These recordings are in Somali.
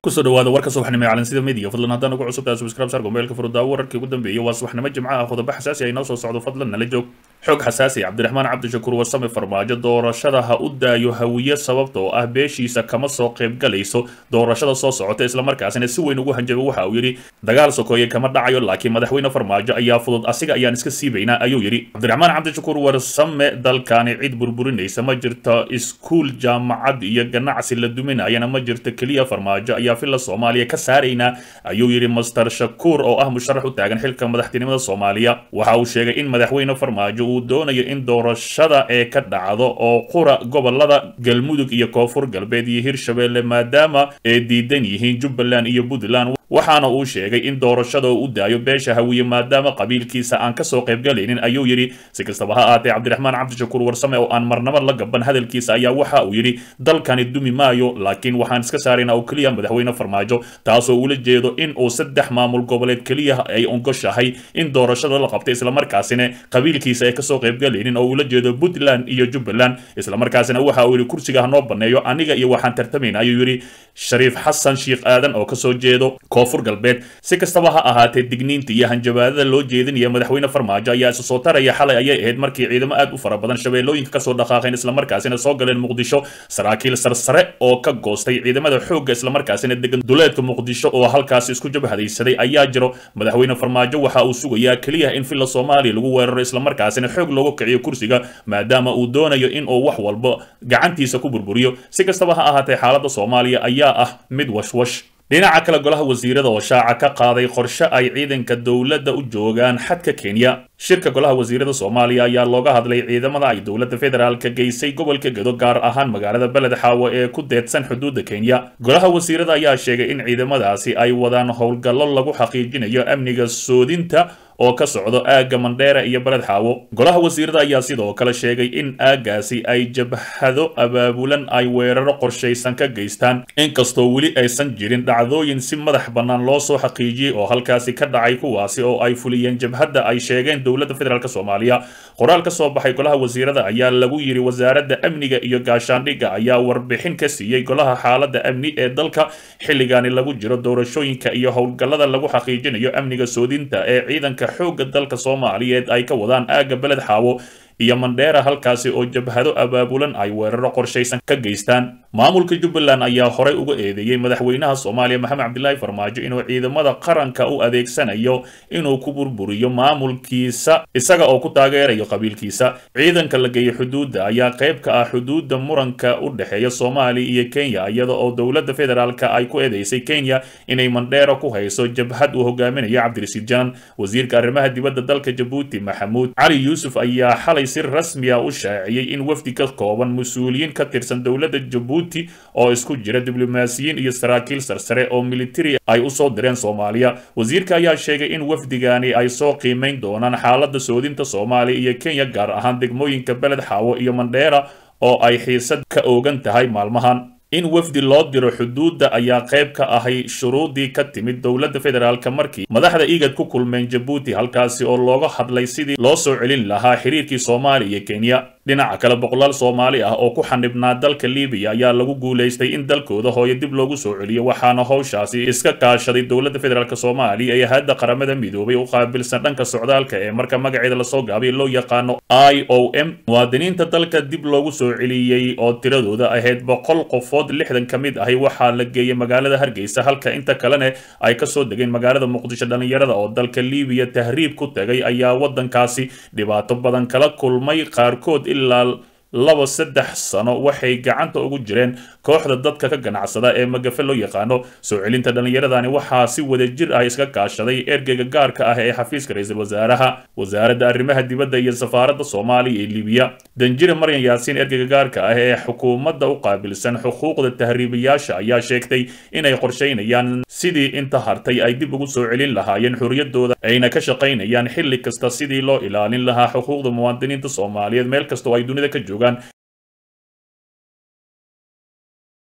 kusoo dhawaada warka subaxnimo ee calansida media fadlan haddaan ugu cusub tahay subscribe sar gombeelka furudaawo wararkii ugu dambeeyay waa subaxnimo jimco ah qodobo xasaasi ay noo soo socdo fadlan nala joog xog xasaasi cabdiraxmaan cabdishakuur warsame farmaajo doorashada ha u daayo hawiye sababta oo ah beeshiisa kama soo qaybgalayso doorashada soo socota islamarkaasina si weyn ugu hanjabay waxa uu yidhi dagaal sokeeye kama dhacayo laakiin madaxweyne farmaajo ayaa fudud asiga ayaan iska siibaynaa ayuu yidhi cabdiraxmaan cabdishakuur warsame dalkani cid burburinaysa ma jirto iskuul jaamacad iyo ganacsi la duminayana ma jirto keliya farmaajo ayaa filla soomaaliya ka saaraynaa ayuu yidhi master shakuur oo ah musharax u taagan xilka madaxtinimada soomaaliya waxa uu sheegay in madaxweyne farmaajo uu doonayo in doorashada ee ka dhacdo oo qura gobolada galmudug iyo koonfur galbeed iyo hirshabelle maadaama ay diidan yihiin jubbaland iyo puntland waxaana uu sheegay in doorashada uu u daayo beesha hawiye maadaama qabiilkiisa aan kasoo qaybgalaynin ayuu yidhi si kastaba ha aatee cabdiraxmaan cabdishakuur warsame oo aan marnaba la gaban hadalkiisa ayaa waxa uu yidhi dalkani dumi maayo laakiin waxaan iska saaraynaa oo keliya madaxweyne farmaajo taasoo ula jeedo in uu saddex maamul goboleed keliya ay ongoshahay in doorashada la qabtay islamarkaasina qabiilkiisa ay kasoo qaybgalaynin oo ula jeedo puntland iyo jubbaland islamarkaasina waxa uu yidhi kursiga hanoo baneeyo aniga iyo waxaan tartamayna ayuu yidhi shariif xasan sheikh aadan oo kasoo jeedo koonfur galbeed si kastaba ha ahaatee digniinta iyo hanjabaadada loo jeedinaya madaxweyne farmaajo ayaa isu soo taraya xalay ayay ahayd markii ciidamo aad u fara badan shabeellooyinka kasoo dhaqaaqeen islamarkaasina soo galeen muqdisho saraakiil sarsare oo ka goostay ciidamada xoogga islamarkaasina degan duleedka muqdisho oo halkaasi isku jabhadaysaday ayaa jiro madaxweyne farmaajo waxa uu sugayaa keliya in filla soomaaliya lagu weeraro islamarkaasina xoog loogu kiciyo kursiga maadaama uu doonayo in uu wax walba gacantiisa ku burburiyo si kastaba ha ahaatee xaaladda soomaaliya ayaa ah mid washwash dhinaca kale golaha wasiirada oo shaaca ka qaaday qorshe ay ciidanka dowladda u joogaan xadka kenya shirka golaha wasiirada soomaaliya ayaa looga hadlay ciidamada ay dowladda federaalka geysay gobolka gedo gaar ahaan magaalada beled xaawo ee ku deedsan xuduudda kenya golaha wasiirada ayaa sheegay in ciidamadaasi ay wadaan howlgallo lagu xaqiijinayo amniga soodinta oo ka socdo aagga mandheera iyo beled xaawo golaha wasiirada ayaa sidoo kale sheegay in aaggaasi ay jabhado abaabulan ay weeraro qorshaysan ka geystaan inkastoo weli aysan jirin dhacdooyin si madax bannaan loo soo xaqiijiyey oo halkaasi ka dhacay kuwaasi oo ay fuliyeen jabhadda ay sheegeen dowladda federaalk soomaaliya qoraal ka soo baxay golaha wasiirada ayaa lagu yidhi wasaaradda amniga iyo gaashaandhigga ayaa warbixin ka siiyey golaha xaaladda amni ee dalka xilligaani lagu jiro doorashooyinka iyo howlgallada lagu xaqiijinayo amniga soodinta ee ciidanka xoogga dalka soomaaliyeed ay ka wadaan aagga beled xaawo iyo mandheera halkaasi oo jabhado abaabulan ay weeraro qorshaysan ka geystaan maamulka jubbaland ayaa horey uga eedeeyey madaxweynaha soomaaliya maxamed cabdilaahi farmaajo inuu ciidamada qaranka u adeegsanayo inuu ku burburiyo maamulkiisa isaga oo ku taageerayo qabiilkiisa ciidanka la geeyo xuduudda ayaa qayb ka ah xuduudda muranka u dhexeeya soomaaliya iyo kenya iyada oo dowladda federaalka ay ku eedeysay kenya inay mandheera ku hayso jabhad uu hogaaminayo cabdirasiid janan wasiirka arrimaha dibadda dalka jabuuti maxamuud cali yuusuf ayaa xalay si rasmi ah u shaaciyey in wafdi ka kooban mas-uuliyiin ka tirsan dowladda jabuuti oo isku jira diblomaasiyiin iyo saraakiil sarsare oo militari ay usoo direen soomaaliya wasiirka ayaa sheegay in wafdigani ay soo qiimeyn doonaan xaaladda soodinta soomaaliya iyo kenya gaar ahaan degmooyinka beled xaawo iyo mandheera oo ay xiisad ka oogan tahay maalmahan in wafdi loo diro xuduudda ayaa qayb ka ahay shuruudii ka timid dowladda federaalka markii madaxda igad ku kulmeen jabuuti halkaasi oo looga hadlay sidii loo soo celin lahaa xiriirkii soomaaliya iyo kenya dhinaca kale boqolaal soomaali ah oo ku xanibnaa dalka libiya ayaa lagu guulaystay in dalkooda hooyo dib loogu soo celiyo waxaana howshaasi iska kaashaday dowladda federaalk soomaaliya ee hadda qaramada midoobay u qaabilsan dhanka socdaalka ee marka magaceeda lasoo gaabay loo yaqaano i o m muwaadiniinta dalka dib loogu soo celiyey oo tiradooda ahayd boqol qofood lixdan ka mid ahi waxaa la geeyey magaalada hargeysa halka inta kalena ay kasoo degeen magaalada muqdisho dhallinyarada oo dalka libiya tahriib ku tagay ayaa waddankaasi dhibaato badan kala kulmay qaarkood ilaa laba saddex sano waxay gacanta ugu jireen kooxda dadka ka ganacsada ee magafe loo yaqaano soo celinta dhallinyaradani waxaa si wadajir ah iska kaashaday ergeyga gaarka ah ee xafiiska ra-iisul wasaaraha wasaaradda arrimaha dibadda iyo safaaradda soomaaliya ee libiya danjire maryan yaasiin ergeyga gaarka ah ee xukuumadda u qaabilsan xuquuqda tahriibayaasha ayaa sheegtay inay qorshaynayaan sidii inta hartay ay dib ugu soo celin lahaayeen xorriyadooda ayna ka shaqaynayaan xilli kasta sidii loo ilaalin lahaa xuquuqda muwaadiniinta soomaaliyeed meel kasta oo ay dunida ka joogaan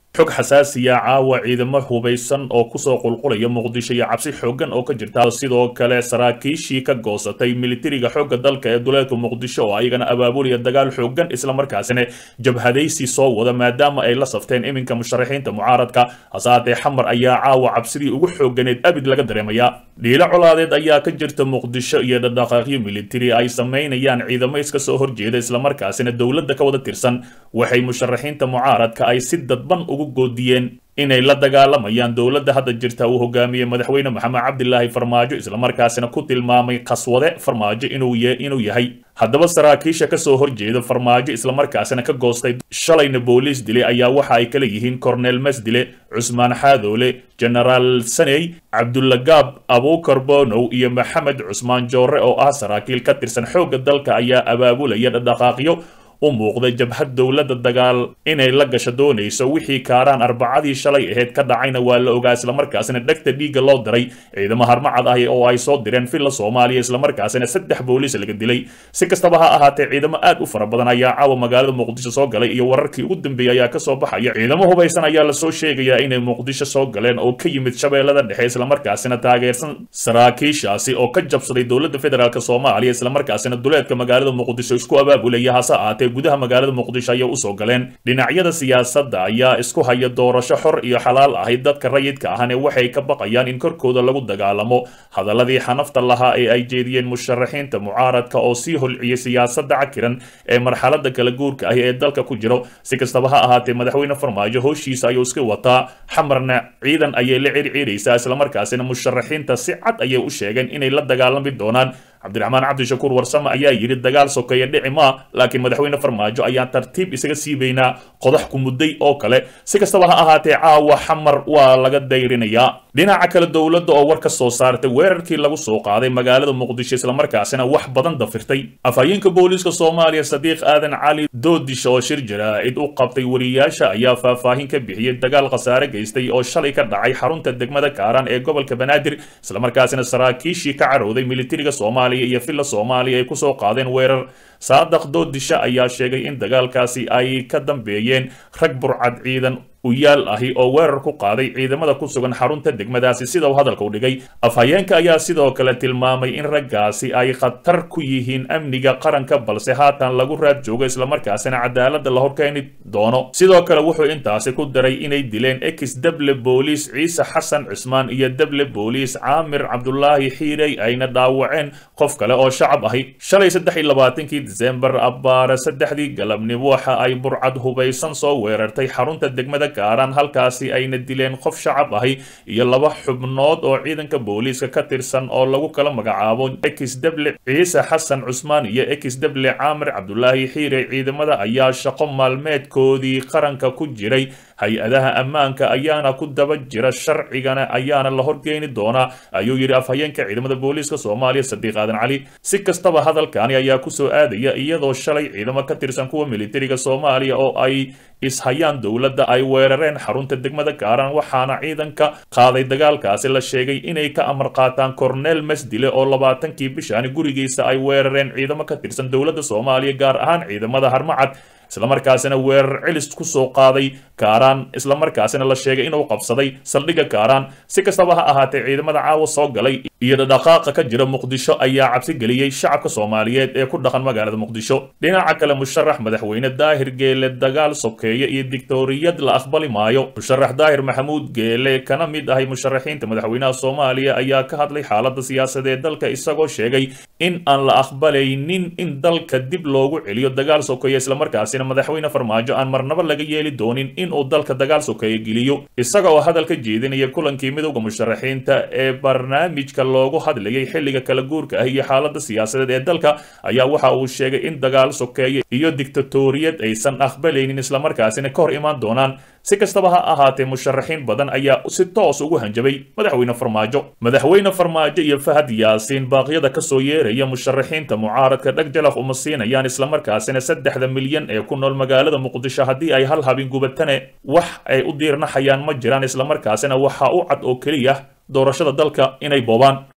xog xasaasiya caawa ciidamo hubaysan oo kusoo qulqulaya muqdisho iyo cabsi xoogan oo ka jirta sidoo kale saraakiishii ka goosatay militariga xoogga dalka ee duleedka muqdisho oo ayagana abaabulaya dagaal xoogan islamarkaasina jabhadaysi soo wada maadaama ay la safteen iminka musharaxiinta mucaaradka hasaatee xamar ayaa caawa cabsidii ugu xooganeed abid laga dareemayaa dhiilo colaadeed ayaa ka jirta muqdisho iyo dhaqdhaqaaqyo militari ay samaynayaan ciidamo iska soo horjeeda islamarkaasina dowladda ka wada tirsan waxay musharaxiinta mucaaradka ay si dadban ugu goodiyeen inay la dagaalamayaan dowladda hadda jirta uu hogaamiyey madaxweyne maxamed cabdilaahi farmaajo islamarkaasina ku tilmaamay qaswade farmaajo inuu inuu yahay haddaba saraakiisha kasoo horjeeda farmaajo islamarkaasina ka goostay shalayna booliis dile ayaa waxa ay kala yihiin cornel masdile cusmaan xaadoole genaraal saney cabdulagaab abuukar bonow iyo maxamed cusmaan joore oo ah saraakiil ka tirsan xoogga dalka ayaa abaabulaya dhaqdhaqaaqyo u muuqda jabhad dowladda dagaal inay la gasho doonayso wixii kaaraan arbacadii shalay aheyd ka dhacayna waa la ogaa islamarkaasina dhegta dhiigga loo diray ciidamo harmacad ah oo ay soo direen villa soomaaliya islamarkaasina saddex booliis laga dilay si kastaba ha ahaatee ciidamo aad u fara badan ayaa caawa magaalada muqdisho soo galay iyo wararkii ugu dambeeyey ayaa kasoo baxaya ciidamo hubaysan ayaa lasoo sheegayaa inay muqdisho soo galeen oo ka yimid shabeellada dhexe islamarkaasina taageersan saraakiishaasi oo ka jabsaday dowladda federaalk soomaaliya islamarkaasina duleedka magaalada muqdisho isku abaabulaya hase ahaatee gudaha magaalada muqdisho ayay usoo galeen dhinacyada siyaasadda ayaa isku haya doorasho xor iyo xalaal ahayd dadka rayidka ahane waxay ka baqayaan in korkooda lagu dagaalamo hadaladii xanafta lahaa ee ay jeediyeen musharaxiinta mucaaradka oo sii holciyay siyaasadda cakiran ee marxalada kala guurka ah ee dalka ku jiro si kastaba ha ahaatee madaxweyne farmaajo howshiisa ayuu iska wataa xamarna ciidan ayay la circiiraysaa islamarkaasina musharaxiinta si cad ayay u sheegeen inay la dagaalami doonaan cabdiraxmaan cabdishakuur warsame ayaa yidhi dagaal sokeeya dhici maa laakiin madaxweyne farmaajo ayaan tartiib isaga siibaynaa qodax ku mudday oo kale si kastaba ha ahaatee caawa xamar waa laga dayrinayaa dhinaca kale dowladda oo war ka soo saartay weerarkii lagu soo qaaday magaalada muqdisho islamarkaasina wax badan dafirtay afhayeenka booliiska soomaaliya sadiiq aadan cali doodish oo shir jaraa'id u qabtay wariyaasha ayaa faahfaahin ka bixiyey dagaal khasaare geystay oo shalay ka dhacay xarunta degmada kaaraan ee gobolka banaadir islamarkaasina saraakiishii ka carowday militariga soomaaliya iyo villa soomaaliya ay kusoo qaadeen weerar saadaq doodisha ayaa sheegay in dagaalkaasi ay ka dambeeyeen rag burcad ciidan uyaal ahi oo weerar ku qaaday ciidamada ku sugan xarunta degmadaasi sida uu hadalka u dhigay afhayeenka ayaa sidoo kale tilmaamay in raggaasi ay khatar ku yihiin amniga qaranka balse haatan lagu raad joogo islamarkaasina cadaaladda la horkeeni doono sidoo kale wuxuu intaasi ku daray inay dileen ex deble booliis ciise xasan cismaan iyo deble booliis caamir cabdulaahi xiirey ayna dhaawaceen qof kale oo shacab ahi shalay saddex iyo labaatankii disembar abbaare saddexdii galabnimo waxa ay burcad hubaysan soo weerartay xarunta degmada gaaraan halkaasi ayna dileen qof shacab ahi iyo laba xubnood oo ciidanka booliiska ka tirsan oo lagu kala magacaabo ex deble ciise xasan cusmaan iyo ex deble caamir cabdulaahi xiire ciidamada ayaa shaqo maalmeedkoodii qaranka ku jiray hay-adaha ammaanka ayaana ku daba jira sharcigana ayaana la horgeeni doonaa ayuu yidhi afhayeenka ciidamada booliiska soomaaliya sadiiq aadan cali si kastaba hadalkani ayaa kusoo aadaya iyadoo shalay ciidamo ka tirsan kuwa militariga soomaaliya oo ay ishayaan dowladda ay weerareen xarunta degmada gaaraan waxaana ciidanka qaaday dagaalkaasi la sheegay inay ka amar qaataan cornel masdile oo labaatankii bishaani gurigiisa ay weerareen ciidamo ka tirsan dowladda soomaaliya gaar ahaan ciidamada harmacad islamarkaasina weerar celis ku soo qaaday gaaraan islamarkaasina la sheegay inuu qabsaday saldhigga gaaraan si kastaba ha ahaatee ciidamada caawa soo galay iyo dhadhaqaaqa ka jira muqdisho ayaa cabsi geliyey shacabka soomaaliyeed ee ku dhaqan magaalada muqdisho dhinaca kale musharax madaxweyne daahir geele dagaal sokeeye iyo dictoriyad la aqbali maayo musharax daahir maxamuud geele kana mid ahay musharaxiinta madaxweynaha soomaaliya ayaa ka hadlay xaaladda siyaasadeed dalka isagoo sheegay in aan la aqbalaynin in dalka dib loogu celiyo dagaal sokeeye islamarkaasina madaxweyne farmaajo aan marnaba laga yeeli doonin in uu dalka dagaal sokeeye geliyo isaga oo hadal ka jeedinaya kulankii midowda musharaxiinta ee barnaamijka loogu hadlayay xilliga kala guurka ah iyo xaaladda siyaasadeed ee dalka ayaa waxa uu sheegay in dagaal sokeeye iyo dictatoriyad aysan aqbalaynin islamarkaasina ka hor imaan doonaan si kastaba ha ahaatee musharaxiin badan ayaa si toos ugu hanjabay madaxweyne farmaajo madaxweyne farmaajo iyo fahad yaasiin baaqyada kasoo yeeraya musharaxiinta mucaaradka dhag jalaq uma siinayaan islamarkaasina saddexda milyan ee ku nool magaalada muqdisho haddii ay hal habin gubatane wax ay u diirnaxayaan ma jiraan islamarkaasina waxaa u cad oo keliya doorashada dalka inay boobaan